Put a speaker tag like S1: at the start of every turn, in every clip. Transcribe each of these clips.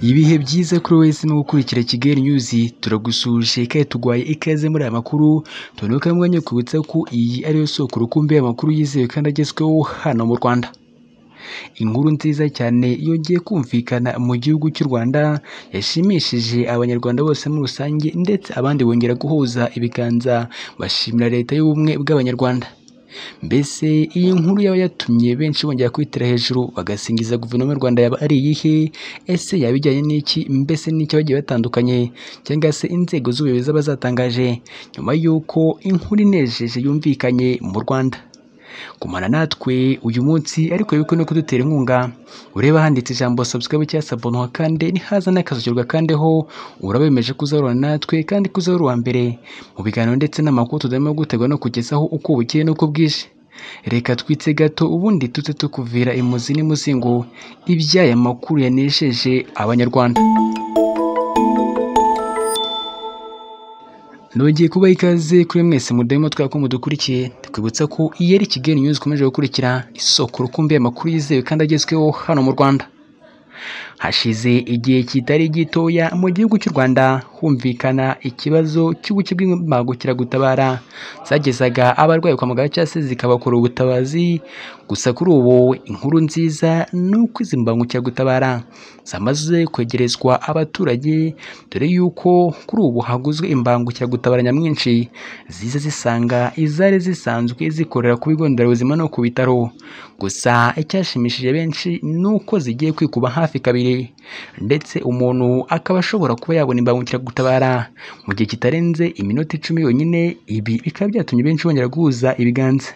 S1: ibihe byiza kuri we wese no gukurikira Kigali News turagusuje kandi tuguhaye ikaze muri aya makuru tunanuka mwanya kwibutsa ko iyi ariyo soko rukumbi y'amakuru yizewe kandi agezweho hano mu Rwanda inkuru nziza cyane yongeye kumvikana mu gihugu cy'u Rwanda yashimishije abanyarwanda bose muri rusange ndetse abandi bongera guhuza ibiganza bashimira leta y'ubumwe bw'abanyarwanda mbese iyi nkuru yaba yatumye benshi bongera kwitira hejuru bagasingiza guverinoma y'u Rwanda yaba ari iyihe ese yaba ijyanye n'iki mbese n'icyo bagiye batandukanye cyangwa se inzego z'ubuyobozi bazatangaje nyuma y'uko inkuru inejeje yumvikanye mu Rwanda gumana natwe uyu munsi ariko wibuke no kudutera inkunga ureba handitse ijambo subscribe cyangwa abonwa kandi nihaza n'akazukirwa kandi ho urabemeje kuzahorana natwe kandi kuzahora uwa mbere mu biganiro ndetse n'amakuru tudarimo gutegwa no kugezaho uko bukeye n'uko bwije reka twitse gato ubundi tujye tukuvira imuzi n'imuzingo iby'aya makuru yanesheje abanyarwanda nongeye kubaha ikaze kuri mwese mudahema twaka ko mudukurikiye twibutsa ko iyi ari Kigali News ikomeje gukurikira isoko rukumbi y'amakuru yizewe kandi agezweho hano mu Rwanda hashize igihe kitari gitoya mu gihugu cy'u Rwanda humvikana ikibazo cy'ubuke bw'imbangukiragutabara zagezaga abarwayi kwa muganga cyangwa se zikabakora ubutabazi gusa kuri ubu inkuru nziza ni uko izi mbangukiragutabara zamaze kwegerezwa abaturage dore yuko kuri ubu haguzwe imbangukiragutabara nyamwinshi ziza zisanga izari zisanzwe zikorera ku bigo nderabuzima no ku bitaro gusa icyashimishije benshi ni uko zigiye kwikuba hafi kabiri ndetse umuntu akaba ashobora kuba yabona imbangukiragutabara mu gihe kitarenze iminota icumi yonyine ibi bikaba byatumye benshi bongera guhuza ibiganza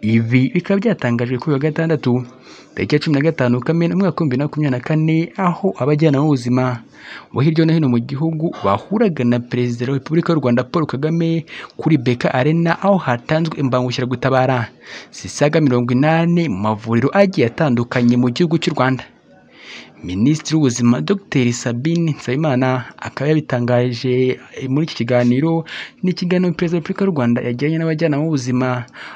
S1: ibi bikaba byatangajwe kuri wa gatandatu tariki cumi na gatanu kamena umwaka w'ibihumbi bibiri na makumyabiri na kane aho abajyanama b'ubuzima bo hirya no hino mu gihugu bahuraga na perezida wa repubulika y'u rwanda paul kagame kuri beka arena aho hatanzwe imbangukiragutabara zisaga mirongo inani mu mavuriro agiye atandukanye mu gihugu cy'u rwanda minisitiri w'ubuzima dr sabine nsabimana akaba yabitangaje muri iki kiganiro n'ikiganiro perezida wa repubulika y'u rwanda yagiranye n'abajyanama b'ubuzima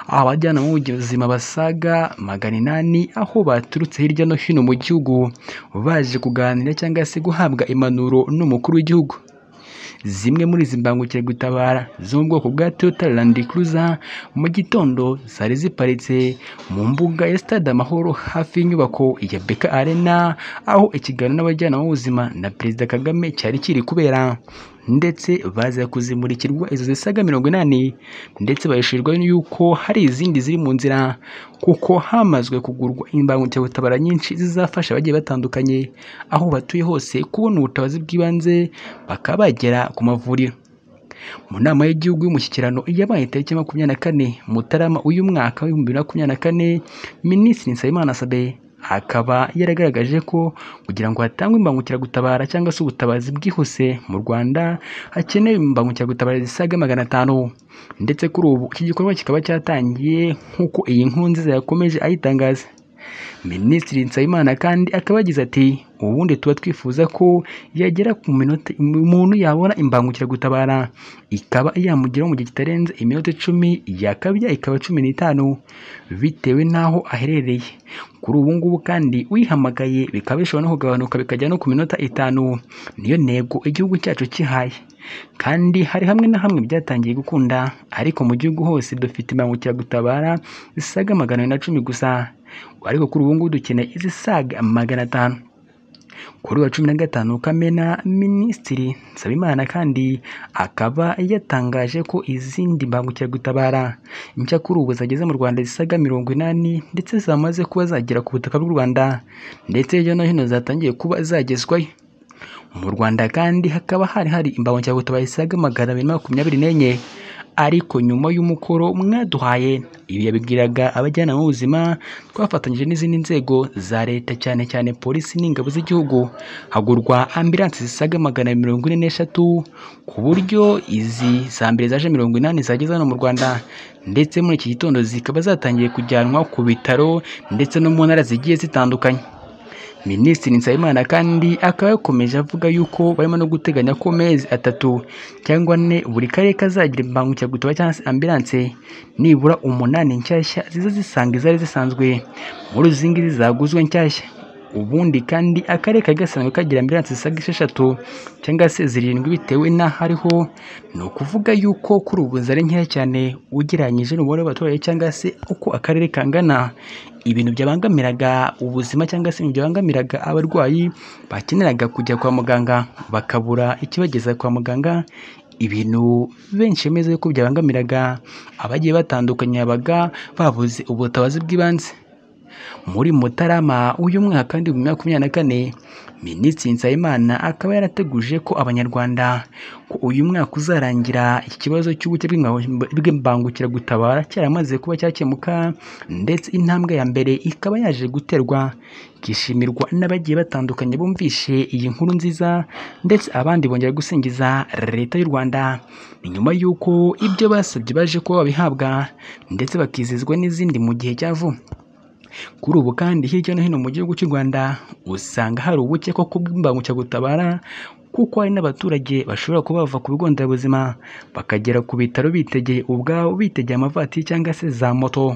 S1: aho abajyanama b'ubuzima basaga magana inani aho baturutse hirya no hino mu gihugu baje kuganira cyangwa se guhabwa impanuro n'umukuru w'igihugu zimwe muri izi mbangukiragutabara zo mu bwoko bwa Toyota Land Cruiser mu gitondo zari ziparitse mu mbuga ya Stade Amahoro hafi y'inyubako ya Beka Arena aho ikiganiro n'abajyanama b'ubuzima na Perezida Kagame cyari kiri kubera ndetse baza kuzimurikirwa izo zisaga mirongo inani ndetse bayishyurirwa yuko hari izindi ziri mu nzira kuko hamazwe kugurwa imbangukiragutabara nyinshi zizafasha abagiye batandukanye aho batuye hose kubona ubutabazi bw'ibanze bakaba bagera ku mavuriro mu nama y'igihugu y'umushyikirano yabaye tariki makumyabiri na kane mutarama uyu mwaka w'ibihumbi bibiri na makumyabiri na kane minisitiri nsabimana sabe akaba yaragaragaje ko kugira ngo hatangwe imbangukiragutabara cyangwa se ubutabazi bwihuse mu rwanda hakenewe imbangukiragutabara zisaga magana atanu ndetse kuri ubu iki gikorwa kikaba cyatangiye nk'uko iyi nkuru nziza yakomeje ayitangaza minisitiri nsabimana kandi akaba yagize ati ubundi tuba twifuza ko yagera ku minota umuntu yabona imbangukiragutabara ikaba yamugeraho mu gihe kitarenze iminota icumi yakabya ikaba cumi n'itanu bitewe n'aho aherereye kuri ubu ngubu kandi uyihamagaye bikaba bishobora no kugabanuka bikajya no ku minota itanu niyo ntego igihugu cyacu kihaye kandi hari hamwe na hamwe byatangiye gukunda ariko mu gihugu hose dufite imbangukiragutabara zisaga magana abiri na cumi gusa ariko kuri ubu ngubu dukeneye izisaga magana atanu kuri wa cumi na gatanu kamena minisitiri nsabimana kandi akaba yatangaje ko izindi mbangukiragutabara nshya kuri ubu zageze mu rwanda zisaga mirongo inani ndetse zamaze kuba zagera ku butaka bw'u rwanda ndetse hirya no hino zatangiye kuba zagezwayo mu rwanda kandi hakaba hari hari imbangukiragutabara zisaga magana abiri makumyabiri n'enye ariko nyuma y'umukoro mwaduhaye ibi yabibwiraga abajyanama b'ubuzima twafatanyije n'izindi nzego za leta cyane cyane polisi n'ingabo z'igihugu hagurwa ambiransi zisaga magana mirongo ine n'eshatu ku buryo izi za mbere zaje mirongo inani zageze hano mu rwanda ndetse muri iki gitondo zikaba zatangiye kujyanwa ku bitaro ndetse no mu ntara zigiye zitandukanye minisitiri nsabimana kandi akaba yakomeje avuga yuko barimo no guteganya ko mezi atatu cyangwa ane buri karere kazagira imbangukiragutabara cyangwa se ambilanse nibura umunani nshyashya ziza zisanga izari zisanzwe muri izi ngizi zaguzwe nshyashya ubundi kandi akarere kari gasanzwe kagira ambiranse zisaga esheshatu cyangwa se zirindwi bitewe n'aho ariho ni ukuvuga yuko kuri ubu zari nkeya cyane ugereranyije n'umubare w'abaturage cyangwa se uko akarere kangana ibintu byabangamiraga ubuzima cyangwa se ibintu byabangamiraga abarwayi bakeneraga kujya kwa muganga bakabura ikibageza kwa muganga ibintu benshi bemeza yuko byabangamiraga abagiye batandukanye babaga babuze ubutabazi bw'ibanze muri Mutarama uyu mwaka kandi mu makumyabiri na kane Minisitiri Nsabimana akaba yarateguje ko Abanyarwanda ko uyu mwaka uzarangira ikibazo cy'ubuke bw'imba- bw'imbangukiragutabara cyaramaze kuba cyakemuka ndetse intambwe ya mbere ikaba yaje guterwa ikishimirwa n'abagiye batandukanye bumvishe iyi nkuru nziza ndetse abandi bongera gusingiza Leta y'u Rwanda ni nyuma y'uko ibyo basabye baje kuba babihabwa ndetse bakizihizwa n'izindi mu gihe cya vuba kuri ubu kandi hirya no hino mu gihugu cy'u Rwanda usanga hari ubuke koko bw'imbangukiragutabara kuko hari n'abaturage bashobora kuba bava ku bigo nderabuzima bakagera ku bitaro bitegeye ubwabo bitegeye amavatiri cyangwa se za moto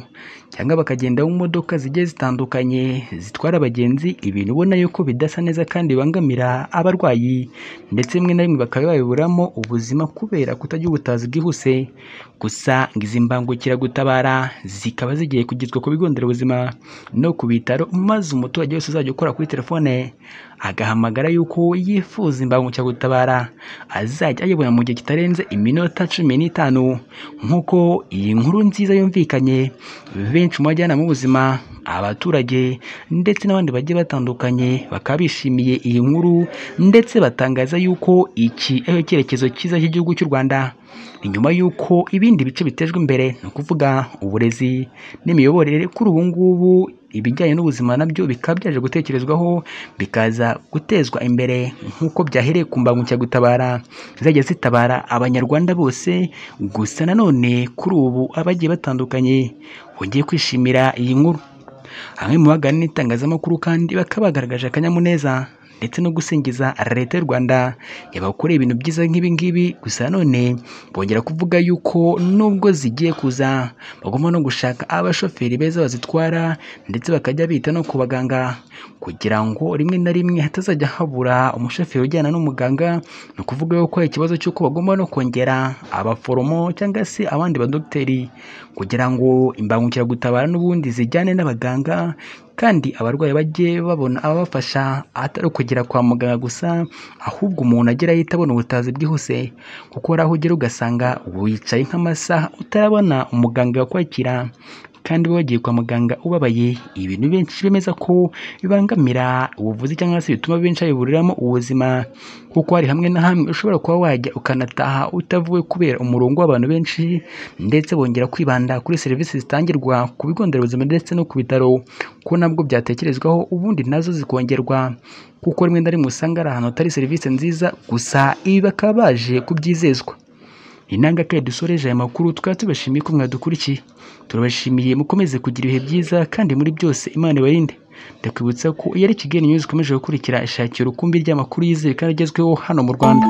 S1: cyangwa bakagenda mu modoka zigiye zitandukanye zitwara abagenzi ibintu ubona yuko bidasa neza kandi bibangamira abarwayi ndetse rimwe na rimwe bakaba babiburamo ubuzima kubera kutagira ubutabazi bwihuse gusa ngo izi mbangukiragutabara zikaba zigiye kugezwa ku bigo nderabuzima no ku bitaro maze umuturage wese uzajya ukora kuri telefone agahamagara yuko yifuza imbangukiragutabara azajya ayibona mu gihe kitarenze iminota cumi n'itanu nk'uko iyi nkuru nziza yumvikanye benshi mu bajyanama b'ubuzima abaturage ndetse n'abandi bagiye batandukanye bakaba bishimiye iyi nkuru ndetse batangaza yuko iki ari icyerekezo cyiza cy'igihugu cy'u Rwanda ni nyuma y'uko ibindi bice bitejwe imbere ni ukuvuga uburezi n'imiyoborere kuri ubu ngubu ibijyanye n'ubuzima nabyo bikaba byaje gutekerezwaho bikaza gutezwa imbere nk'uko byahereye ku mbangukiragutabara zizajya zitabara abanyarwanda bose gusa nanone kuri ubu abagiye batandukanye bongeye kwishimira iyi nkuru bamwe mu bagana n'itangazamakuru kandi bakaba bagaragaje akanyamuneza ndetse no gusingiza leta y'u Rwanda yabakoreye ibintu byiza nk'ibi ngibi gusa nanone bongera kuvuga yuko nubwo zigiye kuza bagomba no gushaka abashoferi beza bazitwara ndetse bakajya bita no ku baganga kugira ngo rimwe na rimwe hatazajya habura umushoferi ujyana n'umuganga ni ukuvuga yuko hari ikibazo cy'uko bagomba no kongera abaforomo cyangwa se abandi badogiteri kugira ngo imbangukiragutabara n'ubundi zijyane n'abaganga kandi abarwayi bajye babona ababafasha atari ukugera kwa muganga gusa ahubwo umuntu agera ahita abona ubutabazi bwihuse kuko hari aho ugera ugasanga wicaye nk'amasaha utarabona umuganga wakwakira kandi uba wagiye kwa muganga ubabaye ibintu benshi bemeza ko bibangamira ubuvuzi cyangwa se bituma benshi babiburiramo ubuzima kuko hari hamwe na hamwe ushobora kuba wajya ukanataha utavuwe kubera umurongo w'abantu benshi ndetse bongera kwibanda kuri serivisi zitangirwa ku bigo nderabuzima ndetse no ku bitaro ko nabwo byatekerezwaho ubundi nazo zikongerwa kuko rimwe na rimwe usanga ari ahantu hatari serivisi nziza gusa ibi bakaba baje kubyizezwa inangakaye dusoreje aya makuru tukaba tubashimiye ko mwadukurikiye turabashimiye mukomeze kugira ibihe byiza kandi muri byose imana ibarinde ndakwibutsa ko iyo ari kigali news ikomeje gukurikira ishakira urukumbi ry'amakuru yizewe kandi agezweho hano mu rwanda